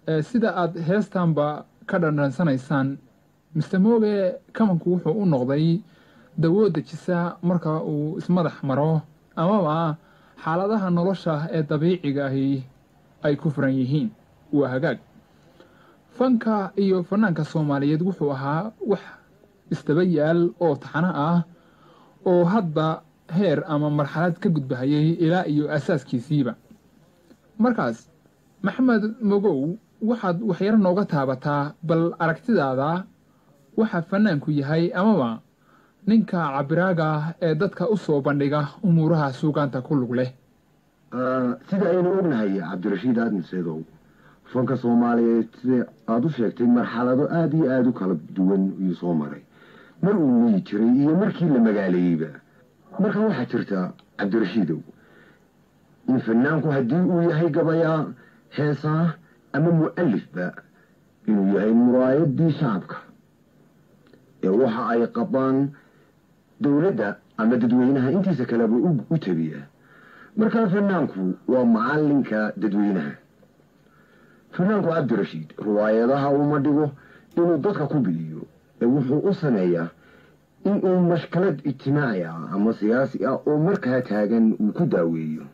sida aad heestanba ka dhandhansanaysaan mister mooge kamanku wuxuu u noqday dawo dejisa marka uu ismadax maro amaba xaaladaha nolosha ee dabiiciga ahi ay ku furan yihiin waa hagaag fanka iyo fanaanka soomaaliyeed wuxuu ahaa wax isdaba yaal oo taxano ah oo hadba heer ama marxalad ka gudbahayay ilaa iyo asaaskiisiiba markaas maxamed mogow waxaad waxyaro nooga taabataa bal aragtidaada waxa fanaanku yahay amaba ninka cabiraaga ah ee dadka u soo bandhiga umuuraha suugaanta ku lug leh sida aynu ognahay cabdirashiid aadan seedow fanka soomaaliyeed sida aada u sheegtay marxalado aada iyo aada u kala duwan ayuu soo maray mar uu weyi jiray iyo markii la magaaleeyeyba marka waxaa jirta cabdirashiidow in fanaanku haddii uu yahay gabayaa heesaa ama mu-alifba inuu yahay muraayadii shacabka ee waxa ay qabaan dowladda ama dadweynaha intiisa kaleba u tabiya markaa fanaanku waa macalinka dadweynaha fanaanku cabdirashiid riwaayadaha uma dhigo inuu dadka ku biliyo ee wuxuu u sameeyaa inuu mashkalad ijtimaaci ah ama siyaasi ah oo markaa taagan uu ku daaweeyo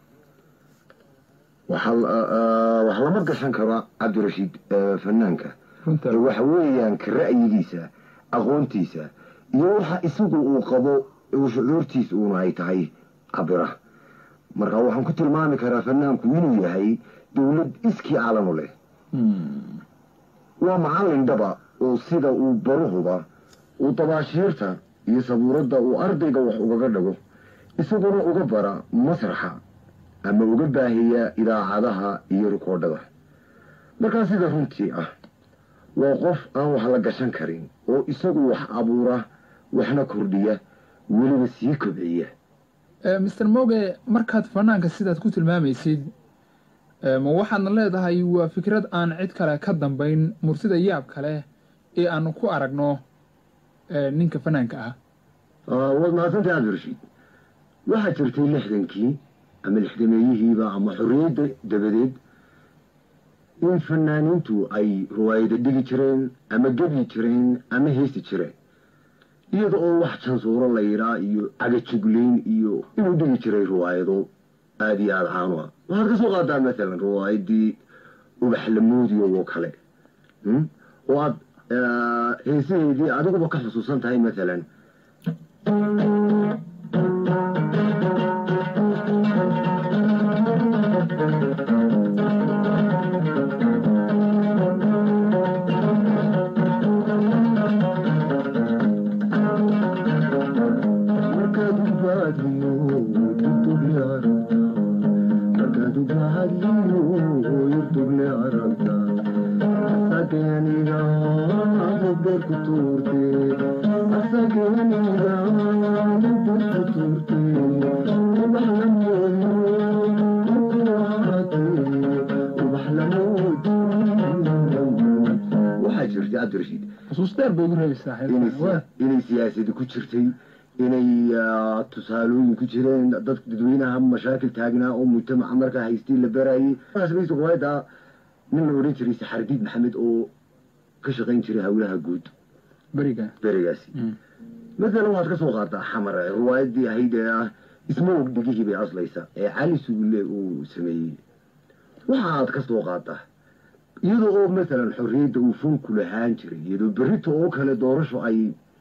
wax lama gashan karo cabdirashiid fanaanka waxa weeyaan ka ra'yigiisa aqoontiisa iyo waxa isagu uu qabo shucuurtiisa uuna ay tahay cabira marka waxaan ku tilmaami karaa fanaanku inuu yahay dowlad iskii calanu leh waa macallin dhaba oo sida uu baruhuba uu dabaashiirta iyo sabuuradda uu ardayga wax ugaga dhago isaguna uga bara masraxa ama uga baahiya idaacadaha iyo rikoodhada markaa sida runtii ah waa qof aan wax la gashan karin oo isagu wax abuura waxna kordhiya weliba sii kobciya mister moge markaad fanaanka sidaad ku tilmaamaysid ma waxaadna leedahay waa fikrad aan cid kale ka dambayn mursida yaab kale ee aanu ku aragno ninka fanaanka ah waad mahadsantahay cabdirashiid waxaa jirtay lixdankii ama lixdameeyihiiba ama xorriyadda dabadeed in fanaaniintu ay riwaayada dhigi jireen ama gebyi jireen ama heesi jireen iyada oo wax jansuuro la yidhaa iyo cagajugleyn iyo inuu dhigi jiray riwaayado aada iyo aada caanu ah waxaad ka soo qaadaa maalan riwaayadii ubaxlamoodiyo oo kale oo aad heesaheedii adiguba ka xusuusan tahay maalan inay siyaasadi ku jirtay inay tusaalooyin ku jireen dad dadweynaha mashaakil taagnaa oo mujtamaca markaa haystay la barayay riwaayada nin la odhan jiray saxardiid maxamed oo ka shaqayn jiray howlaha guud berigaasi maalan waxaad ka soo qaadaa xamar riwaayadii ahayd ee ah ismoog dhigihii bay aslaysa ee cali sugulle uu sameeyey waxaad ka soo qaadaa iyadoo oo maalan xorriyadda uu funku lahaan jiray iyadoo berrito oo kale doorasho ay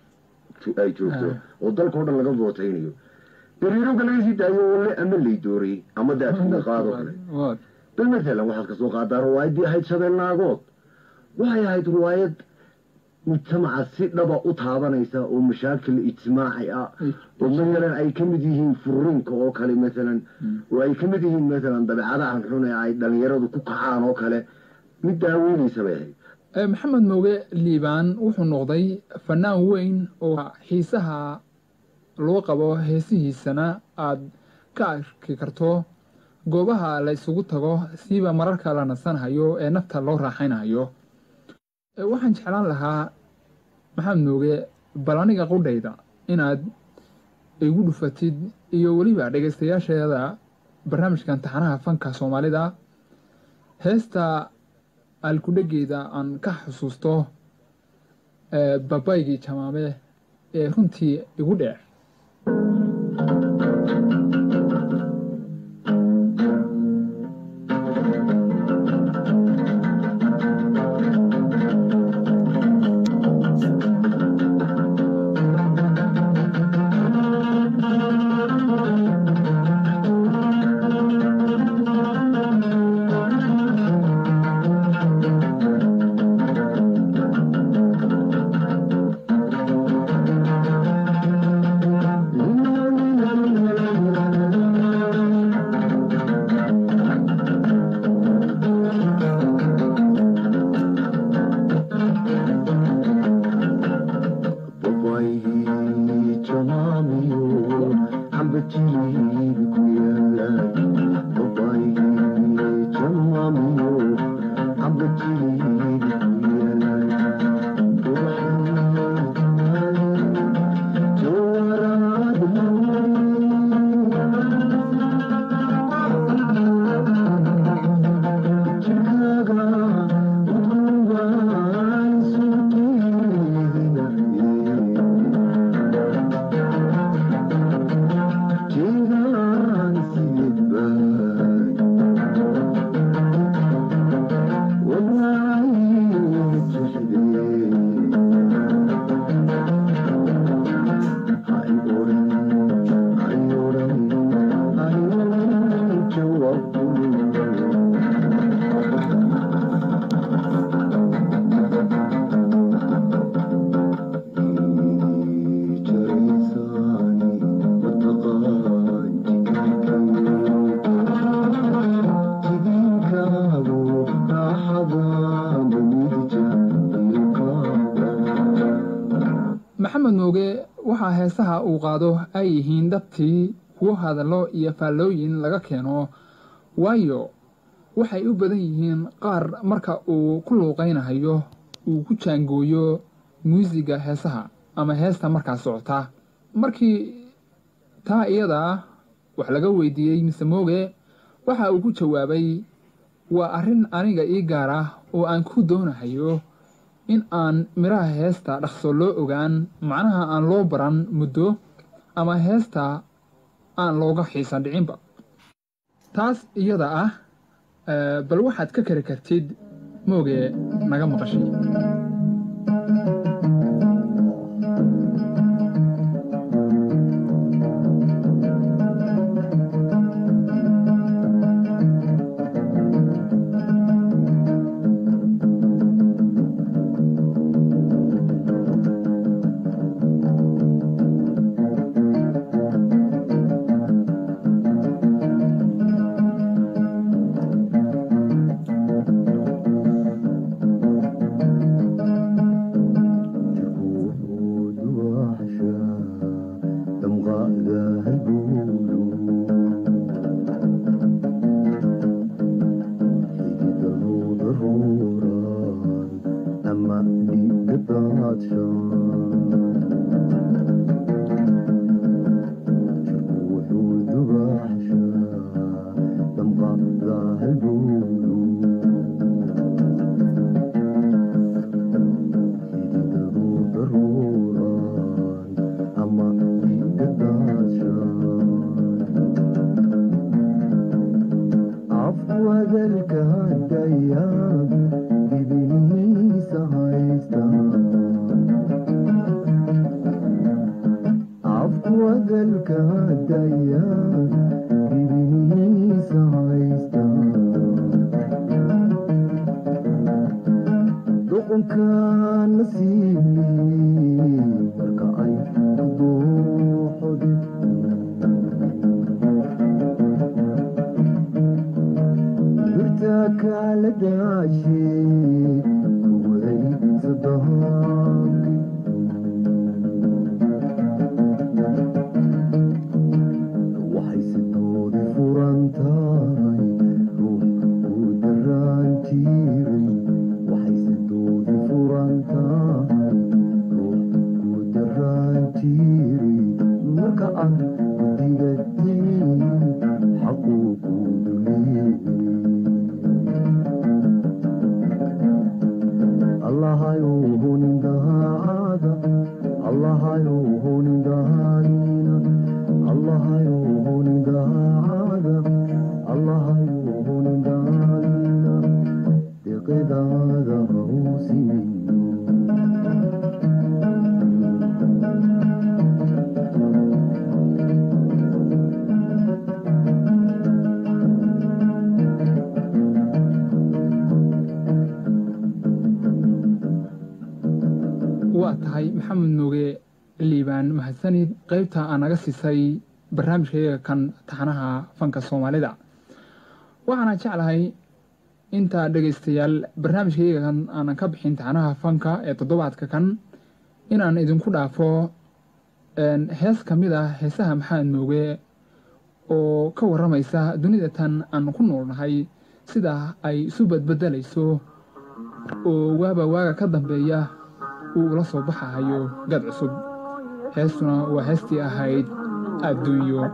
ay joogto oo dalkao dhan laga vootaynayo beriirooga laga sii daayo oo le ama lay dooray ama daadkina qaadoo kale bal maalan waxaad ka soo qaadaa riwaayaddii ahayd shabeel naagood waxay ahayd riwaayad mujtamaca si dhaba u taabanaysa oo mashaakil ijtimaaci ah oo maalan ay ka mid yihiin furiinka oo kale maalan oo ay ka mid yihiin maalan dabeecadahan xun ee ay dhalinyaradu ku kacaan oo kale mid daaweynaysa bay ahayd maxamed mooge liibaan wuxuu noqday fanaan weyn oo xiisaha loo qabo heesihiisana aad ka arki karto goobaha la isugu tago siiba mararka la nasanhayo ee nafta loo raaxaynayo waxaan jeclaan lahaa maxamed mooge bal aniga qudhayda inaad igu dhufatid iyo weliba dhegaystayaasheeda barnaamijkan taxanaha fanka soomaalida heesta aalkudhegeeda aan ka xusuusto babaygii jamaame ee runtii igu dheer maxamed mooge waxaa heesaha uu qaado ay yihiin dhabtii kuwo hadallo iyo faallooyin laga keeno waayo waxay u badan yihiin qaar marka uu ku luuqaynahayo uu ku jaangooyo muusiga heesaha ama heesta markaa socota markii taa iyadaa wax laga weydiiyey mise mooge waxa uu ku jawaabay waa arrin aniga ii gaar ah oo aan ku doonahayo in aan midhaha heesta dhaqso loo ogaan macnaha aan loo baran muddo ama heesta aan looga xiisan dhicinba taas iyada ah bal waxaad ka kari kartid mooge naga maqashay maxamed nuuge liibaan mahadsanid qaybta aa naga siisay barnaamijkayaga kan taxanaha fanka soomaalida waxaana jeclahay inta dhegaystayaal barnaamijkayaga kan aanan ka bixin taxanaha fanka ee toddobaadka kan inaan idinku dhaafo hees ka mid ah heesaha maxamed nuuge oo ka warramaysa dunida tan aan ku noolnahay sida ay isu badbedelayso oo waaba waaga ka dambeeya uu ula soo baxahayo gad cusub heestuna waa heestii ahayd adduunyo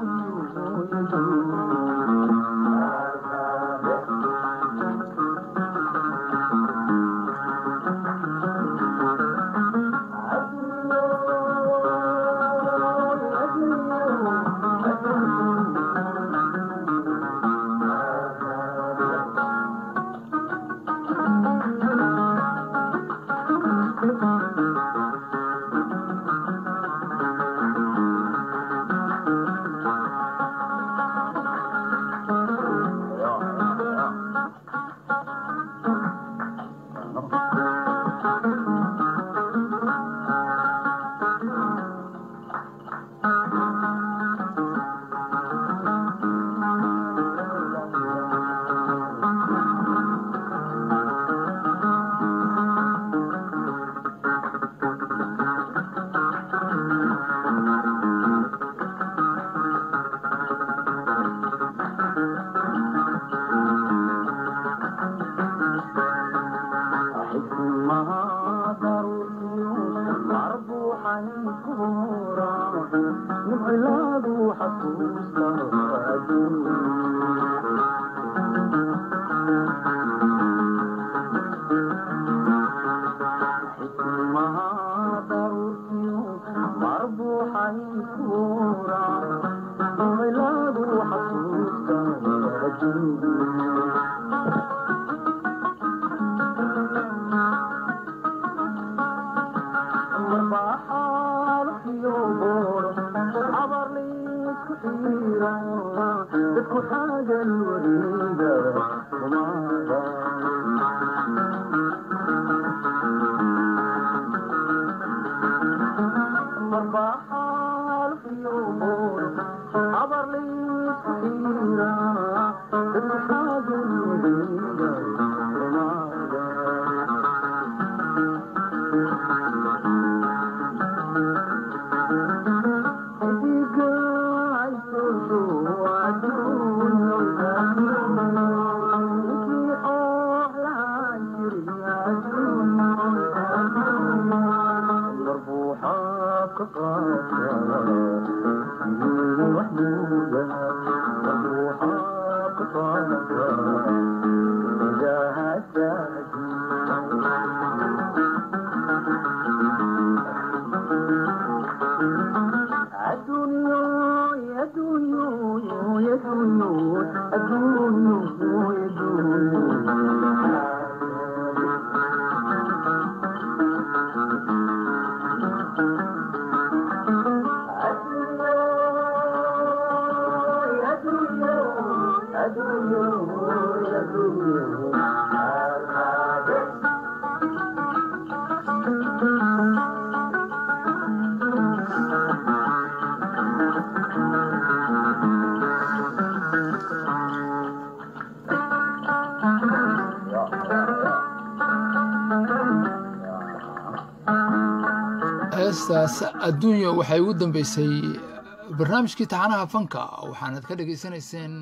heestaas adduunya waxay ugu dambeysay barnaamijkii taxanaha fanka waxaanad ka dhegaysanayseen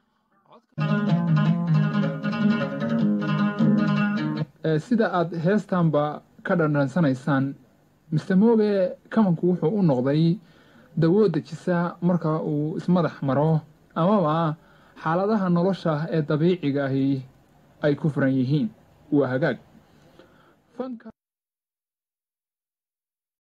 sida aad heestanba ka dhandhansanaysaan mister mooge kamanku wuxuu u noqday dawoo dejisa marka uu ismadax maro amaba xaaladaha nolosha ee dabiiciga ahi ay ku furan yihiin waa hagaag